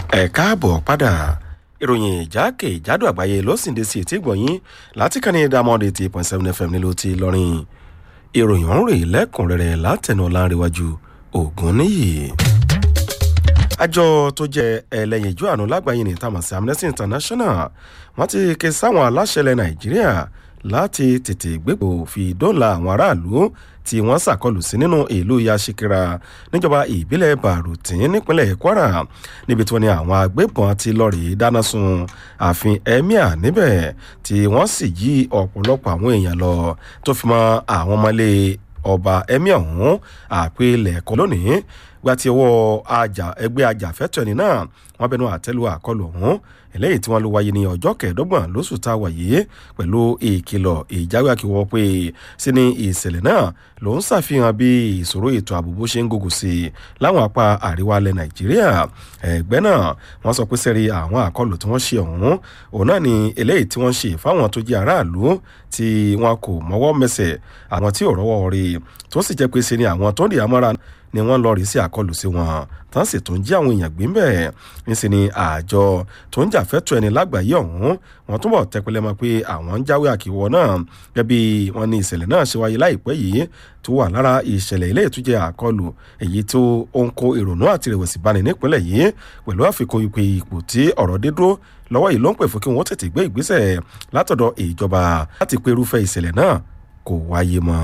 ẹ káàbọ̀ padà ìròyìn ìjákèjádò àgbáyé ló sì ń de sí etí gbọ̀nyìn láti kàn ní diamond eighty point seven fm nílùú ti lọ́rin ìròyìn ọ̀hún rèé lẹ́kùnrẹ́rẹ́ látẹnu ọ̀làǹrẹ̀wájú ògùn níyì. àjọ tó jẹ ẹlẹ́yinjú àánú lágbàáyé ní tamasi amnesty international wọ́n ti ké sáwọn aláṣẹ ilẹ̀ nàìjíríà láti tètè gbégbó fi dóòlà àwọn aráàlú tí wọ́n ṣàkọlù sí nínú ìlú yashikira níjọba ìbílẹ̀ barutin nípínlẹ̀ kwara níbi tí wọ́n ní àwọn agbébọn ti lọ́ọ̀rì dáná sun ààfin emir níbẹ̀ tí wọ́n sì jí ọ̀pọ̀lọpọ̀ àwọn èèyàn lọ tó fi mọ́ àwọn ọmọlé ọba emir ọ̀hún àpilẹ̀kọ lónìí gba ti ọwọ́ ẹgbẹ́ ajàfẹ́tọ̀ ẹni náà wọ́n bẹnu àtẹ́lu àkọlù ọ̀hún eléyìí tí wọ́n ló wáyé ní ọjọ́ kẹẹ̀ẹ́dọ́gbọ̀n lóṣù tá a wà yìí pẹ̀lú ìkìlọ̀ ìjáwé àkíwọ́ pé sí ni ìṣẹ̀lẹ̀ náà ló ń ṣàfihàn bí ìṣòro ètò ààbò bó ṣe ń gògùn sí i láwọn apá àríwá ilẹ̀ nàìjíríà ẹgbẹ́ náà wọ́n sọ pé sẹ́rí àwọn àkọlù tí wọ́n ṣe ọ̀hún òun náà ni eléyìí tí wọ́n ṣe fáwọn tó jẹ́ aráàlú tí wọn kò mọ́wọ́ mẹsẹ̀ àwọn tí ò rọ́wọ́ rí tó sì jẹ́ pé ṣe ni àwọn tó ń di àmọ́ra ni wọ́n lọ rí sí àkọlù sí wọn tán sì tún jí àwọn èèyàn gbé ń bẹ̀ níṣẹ́ ni àjọ tó ń jàfẹ́tọ̀ ẹni lágbàáyé ọ̀hún wọ́n túbọ̀ tẹpẹlẹ mọ́ pé àwọn ń jáwé àkíwọ́ náà gẹ́gẹ́ bí wọ́n ní ìṣẹ̀lẹ̀ náà ṣe wáyé láìpẹ́ yìí tó wà lára ìṣẹ̀lẹ̀ ilé ìtújẹ́ àkọlù èyí tó ń kó ìrònú àti ìrẹ̀wẹ̀sì bani nípínlẹ̀ yìí pẹ̀lú àfikún ìpè ipò tí ọ̀rọ̀ dé dúró lọ́wọ́ yìí ló ń pè fún kí wọ́n tètè gbé ìgbésẹ̀ látọ̀dọ̀ ìjọba láti pé irúfẹ́ ìṣẹ̀lẹ̀ náà kò wáyé mọ́.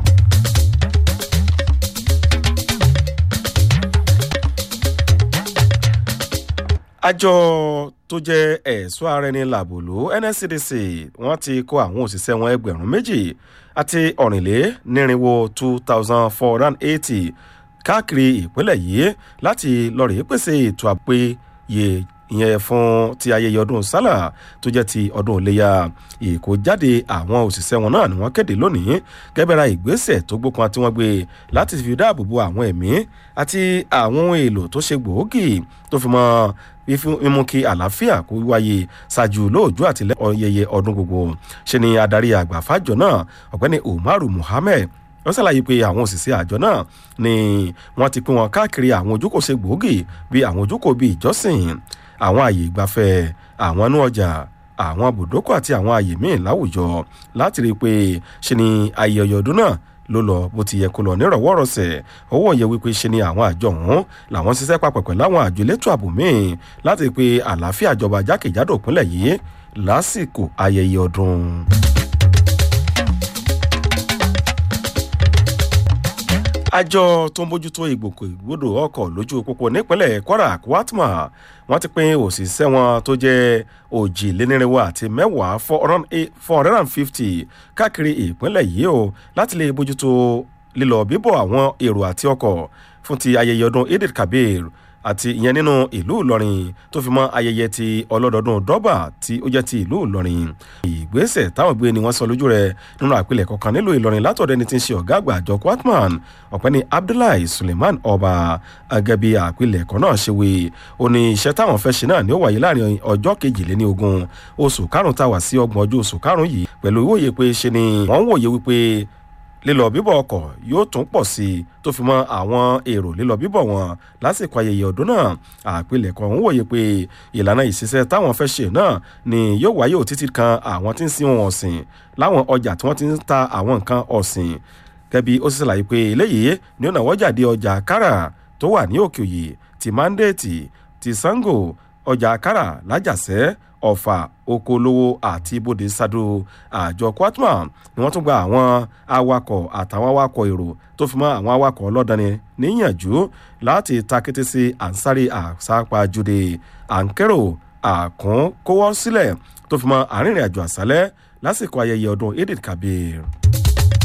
àjọ tó jẹ́ ẹ̀ṣọ́ ara ẹni làbòlò nscdc wọ́n ti kó àwọn òṣìṣẹ́ wọn ẹgbẹ̀rún méjì àti ọ̀rìnlénírínwó two thousand four hundred and eighty káàkiri ìpínlẹ̀ yìí láti lọ́ọ̀rì pèsè ètò àpéye ìyẹn fún ti ayẹyẹ ọdún sálà tó jẹ́ ti ọdún iléyà ìkójáde àwọn òṣìṣẹ́ wọn náà ni wọ́n kéde lónìí gẹ́gẹ́ra ìgbésẹ̀ tó gbókan tí wọ́n gbé láti fi dáàbò bo àwọn ẹ̀mí àti àwọn ohun èlò tó ṣe gbòógì tó fi mọ́ mímú kí àlàáfíà kó wáyé ṣáájú lóòjú àti ọyẹyẹ ọdún gbogbo ṣe ni adarí àgbà fàjọ náà ọ̀gbẹ́ni umaru muhammed wọ́n ṣàlàyé pé àwọn òṣìṣẹ́ àjọ náà ni wọ́n ti pín wọn káàkiri àwọn ojúkòṣe gbòógì bíi àwọn ojúkò bíi ìjọsìn àwọn àyè ìgbafẹ́ àwọn inú ọjà àwọn bùdókọ̀ àti àwọn àyè míì láwùjọ láti rí i pé ṣe ni ayẹyẹ ọdún náà ló lọ bó ti yẹ kó lọ nírọ̀wọ́rọ̀sẹ̀ owó yẹ wípé ṣe ni àwọn àjọ ọ̀hún làwọn ṣiṣẹ́ papọ̀ pẹ̀lú àwọn àjọ elétò ààbò míì láti pé àlàáfíà ìjọba jákèjádò ìpínlẹ̀ yìí lásìkò ayẹyẹ ọdún. àjọ tó ń bójútó ìgbòkègbodò ọkọ̀ lójú pópó nípínlẹ̀ kwara kwatma wọ́n ti pín òṣìṣẹ́ wọn tó jẹ́ òjìlénírínwó àti mẹ́wàá four hundred and fifty káàkiri ìpínlẹ̀ yìí o láti lè bójútó lílọ bíbọ̀ àwọn èrò àti ọkọ̀ fún ti ayẹyẹ ọdún edith kabir àti ìyẹn nínú ìlú ìlọrin tó fi mọ ayẹyẹ ti ọlọ́dọọdún dọ́bà tí ó jẹ́ ti ìlú ìlọrin ìgbésẹ̀ táwọn gbé ni wọ́n sọ lójú rẹ̀ nínú àpilẹ̀ kọ̀ọ̀kan nílùú ìlọrin látọ̀dọ̀ ẹni tí ń ṣe ọ̀gá àgbà àjọ kwatman ọ̀pẹ́ni abdullahi suleiman ọba agẹ́bí àpilẹ̀ ẹ̀kọ́ náà ṣe wé ó ní iṣẹ́ táwọn fẹ́ ṣe náà ni ó wáyé láàrin ọjọ́ kejìléní ogún oṣù karùn-ún táwà sí ọgbọ̀n ọjọ́ oṣù karùn-ún yìí pẹ̀lú ìwòye pé ṣe ni wọ́n ń wòye wípé lílọ bíbọ̀ ọkọ̀ yóò tún pọ̀ sí i tó fi mọ́ àwọn èrò lílọ bíbọ̀ wọn lásìkò ayẹyẹ ọdún náà àpilẹ̀kọ ń wòye pé ìlànà ìṣiṣẹ́ táwọn fẹ́ ṣe náà ni yóò wáyé òtítì kan àwọn tí ń sin ohun ọ̀sìn láwọn ọjà tí wọ́n ti ń ta àwọn nǹkan ọ̀sìn gẹ́bí ó sì ṣàlàyé pé eléyìí ni ó nàwọ́ jáde ọjà kára tó wà ní òkè òyì ti mandate ti sango ọjà kára lájàsẹ́ ọ̀fà okòólówó àti ibodè sado àjọ kwatma ni wọ́n tún gba àwọn awakọ̀ àtàwọn awakọ̀ èrò tó fi mọ́ àwọn awakọ̀ ọlọ́dani níyànjú láti takété sí ansari àsápajúdé ànkẹ́rò àkúnkówọ́ sílẹ̀ tó fi mọ́ àrìnrìn àjò àṣálẹ́ lásìkò ayẹyẹ ọdún edith kabir.